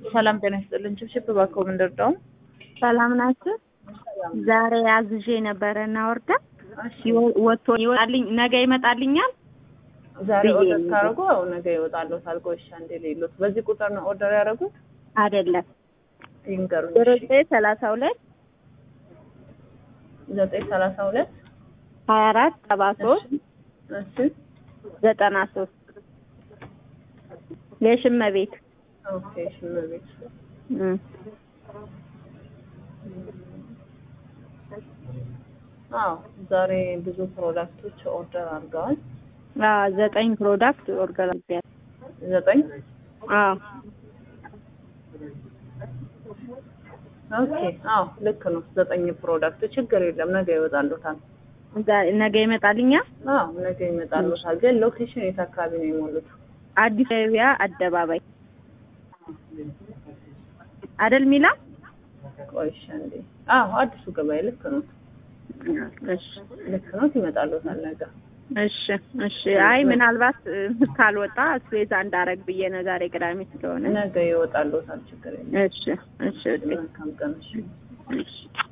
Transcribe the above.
ሰላም ጤና ይስጥልን። ችብችብ እባክዎ ምን ልርዳው? ሰላም ናችሁ? ዛሬ አዝዤ ነበረ እና ወርዳ ወጥቶ ይወጣልኝ ነገ ይመጣልኛል። ዛሬ ብዬ ኦርደር ነው። ካደረጉ ያው ነገ ይወጣሉ። ታልቆ እሺ፣ አንዴ ሌሎት በዚህ ቁጥር ነው ኦርደር ያደረጉት? አይደለም ይንገሩኝ። ዜሮ እሺ። ዘጠኝ ሰላሳ ሁለት ዘጠኝ ሰላሳ ሁለት ሀያ አራት ሰባ ሶስት እሺ ዘጠና ሶስት የሽመ ቤት ኦኬ። ሽመቤት እም። አዎ፣ ዛሬ ብዙ ፕሮዳክቶች ኦርደር አድርገዋል። አዎ ዘጠኝ ፕሮዳክት ኦርደር አድርጌያለሁ። ዘጠኝ አዎ ኦኬ። አዎ ልክ ነው። ዘጠኝ ፕሮዳክት ችግር የለም። ነገ ይወጣሉታል። ዛ- ነገ ይመጣልኛል። አዎ ነገ ይመጣሉታል። ግን ሎኬሽን የት አካባቢ ነው የሞሉት? አዲስ ገበያ አደባባይ አደል ሚላ ቆይ እሺ፣ አንዴ። አዎ አዲሱ ገበያ ልክ ነው። እሺ ልክ ነው። ይመጣሉታል ነገ። እሺ እሺ። አይ ምናልባት እ፣ ካልወጣ ስፔዛ እንዳረግ ብዬ ነው ዛሬ ቅዳሜ ስለሆነ። ነገ ይወጣሉታል። ችግር የለም። እሺ እሺ መልካም ቀን። እሺ። እሺ